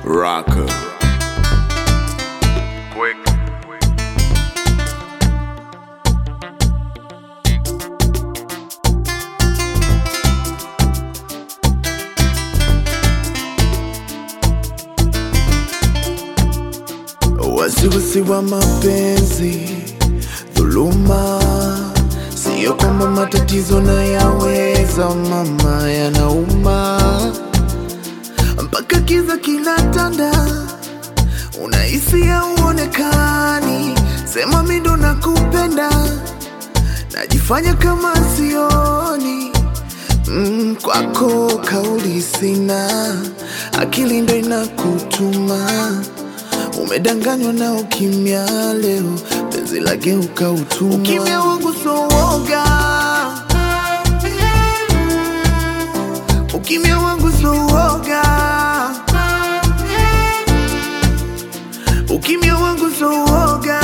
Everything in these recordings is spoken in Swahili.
Rocker. Quick. Wasiwasi wa mapenzi, dhuluma, siyo kwamba matatizo na yaweza, mama, yanauma mpaka kiza kinatanda, unahisi hauonekani, sema mi ndo nakupenda, najifanya kama sioni mm, kwako kauli sina, akili ndo inakutuma Umedanganywa na ukimya leo, penzi lageuka utumwa. Ukimya wangu so woga, ukimya wangu so woga, ukimya wangu so woga,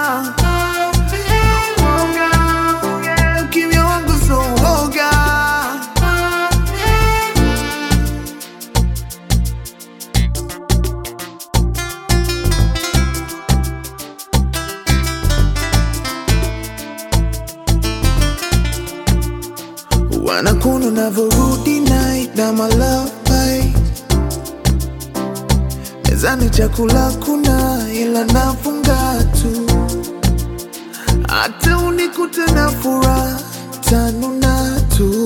ukimya wangu so woga. Wanakuna unavyorudi night na my love bite Mezani chakula kuna ila nafunga tu Hata unikute na furaha tanuna tu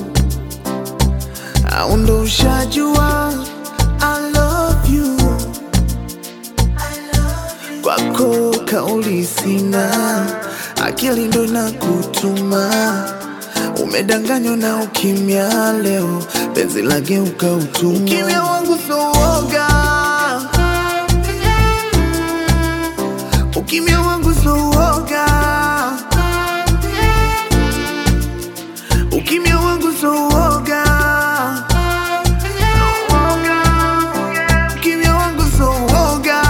Au ndo ushajua I love you Kwako kauli sina Akili ndo inakutuma Umedanganywa na ukimya leo, penzi lageuka utumwa. Ukimya wangu so woga, ukimya wangu so woga, ukimya wangu so woga, ukimya wangu so woga.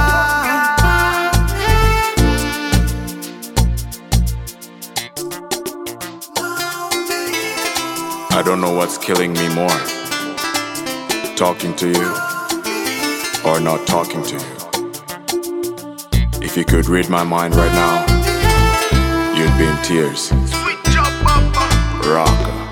I don't know what's killing me more. Talking to you or not talking to you. If you could read my mind right now, you'd be in tears. Switch up, papa. Rocker.